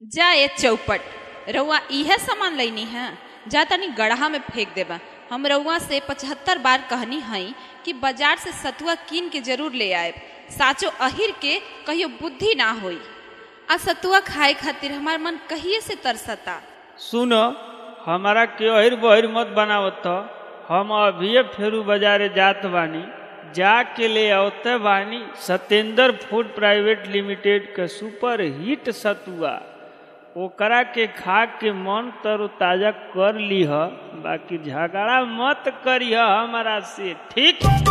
जा ये चौपट रउआ इहे सामान लैनी है जा तनी गढ़ा में फेंक देबा हम रउआ से पचहत्तर बार कहनी हई कि बाजार से सतुआ कीन के जरूर ले आए साचो अहिर के कहियो बुद्धि ना होई आ सतुआ खाए खातिर हमार मन कहिए से तरसता सुन हमारा के अहिर बहिर मत बनावत ह। हम अभिये फेरू बाजारे जात बानी जाके ले आवते बानी सत्येंद्र फूड प्राइवेट लिमिटेड के सुपर हिट सतुआ ओकरा के खा के मन तरोताजा कर लीह बाकी झगड़ा मत करिह हमारा से ठीक